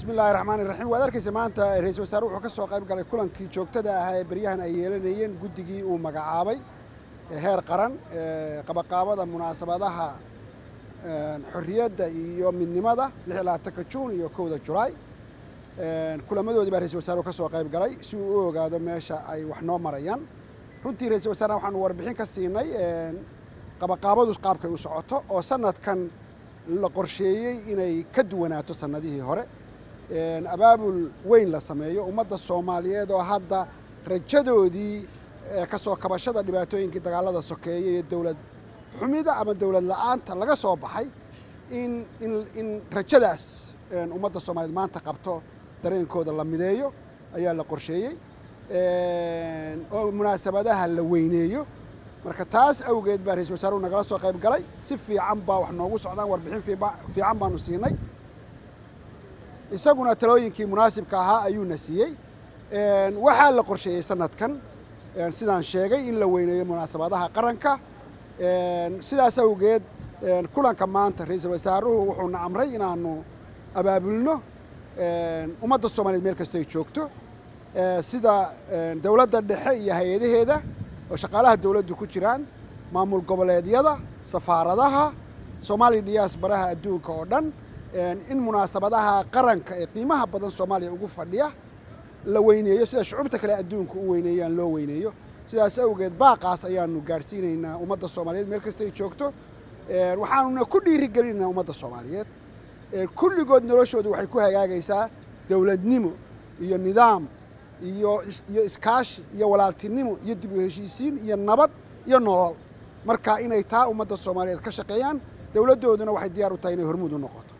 bismi illaahi raxmaan iraxiim waad arkaysa maanta ra-iisul wasaare wuxuu ka soo qayb galay kulankii joogtada ahaa ee beryahan ay yeelanayeen guddigii uu magacaabay heer qaran qabaqaabada munaasabadaha xorriyadda iyo midnimada lix iyo labaatanka juun iyo kowda julaay kulamadoodii baa ra-isul wasaaruhu ka soo qayb galay si uu u ogaado meesha ay wax noo marayaan runtii ra-isul wasaarena waxaanu warbixin ka siinay qabaqaabadu qaabkay u socoto oo sanadkan la qorsheeyey inay ka duwanaato sannadihii hore abaabul weyn la sameeyo ummadda soomaaliyeed oo hadda rajadoodii ka soo kabashada dhibaatooyinkii dagaalada sokeeye iyo dowlad xumida ama dowlad la-aanta laga soo baxay in in in rajadaas ummadda soomaaliyeed maanta qabto dareenkooda la mideeyo ayaa la qorsheeyey oo munaasabadaha la weyneeyo marka taas awgeed baa ra-isul wasaaruhu nagala soo qayb galay si fiican baa wax noogu socdaan warbixin fiican baanu siinay isaguna talooyinkii munaasibka ahaa ayuuna siiyey waxaa la qorsheeyey sanadkan sidaan sheegay in la weyneeyo munaasabadaha qaranka sidaas awgeed kulanka maanta ra-iisul wasaaruhu wuxuuna amray inaanu abaabulno ummadda soomaaliyeed meel kastoo ay joogto sida dowladda dhexe iyo hay-adaheeda oo shaqaalaha dowladdu ku jiraan maamul goboleedyada safaaradaha soomaaliya diyaasbaraha adduunka oo dhan in munaasabadaha qaranka ee qiimaha badan soomaaliya ugu fadhiya la weyneeyo sida shucubta kale adduunka u weyneeyaan loo weyneeyo sidaas awgeed baaqaas ayaanu gaadhsiinaynaa ummadda soomaaliyeed meel kasta ay joogto waxaanuna ku dhiirigelinaynaa ummadda soomaaliyeed kulligood noloshoodu waxay ku hagaagaysaa dowladnimo iyo nidaam iyo iyo iskaashi iyo walaaltinimo iyo dib u heshiisiin iyo nabad iyo nolol marka inay taa ummadda soomaaliyeed ka shaqeeyaan dowladdooduna waxay diyaar u tahay inay hormuud u noqoto